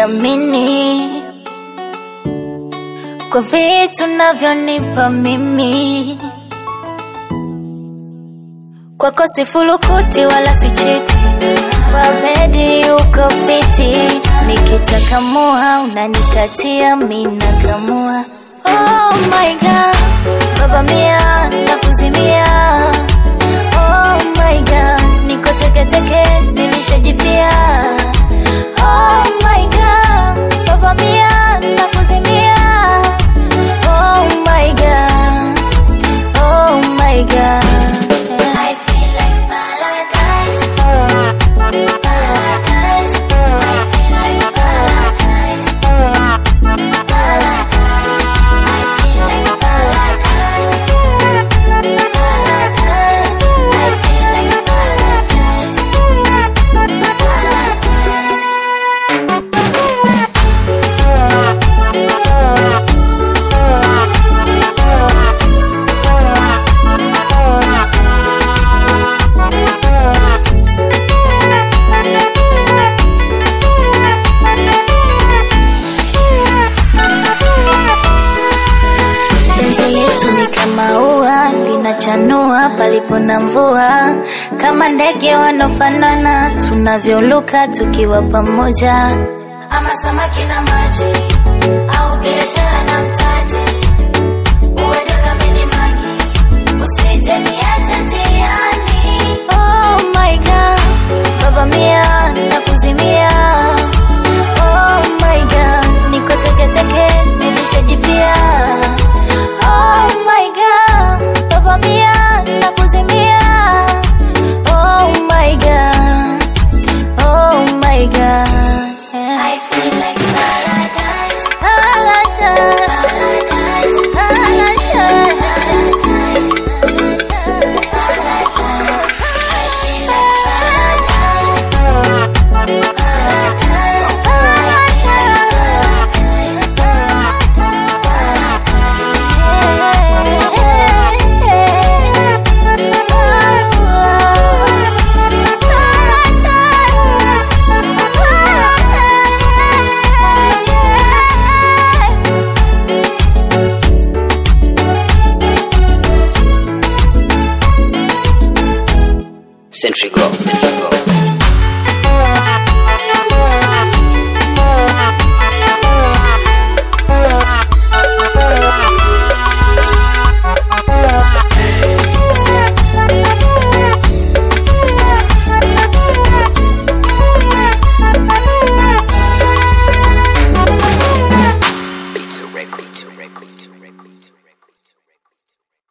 kuthamini kwa vitu navyonipa mimi. Kwako sifulukuti wala sichiti, kwa bedi uko fiti, nikitaka mua unanikatia, mina kamua. Oh my god, baba mia nakuzimia. Oh my god, niko teketeke, nilishajipia. Oh my god, baba mia nakuzimia. Oh my god, oh my god. I feel like paradise. Paradise. I feel like paradise. Paradise. I feel like paradise. Paradise. I feel like paradise. Paradise. Penzi letu ni kama ua linachanua palipo na mvua, kama ndege wanaofanana tunavyoluka tukiwa pamoja, ama samaki na maji au biashara na mtaji. Uende kamili magi, usije niache njiani. Oh my god, baba mia nakuzimia. Oh my god, niko teketeke, nilishajipia. Oh my god, baba mia nakuzimia. Oh my god, oh my god. I feel like paradise, paradise, paradise, paradise, paradise, Century Girl, Century Girl.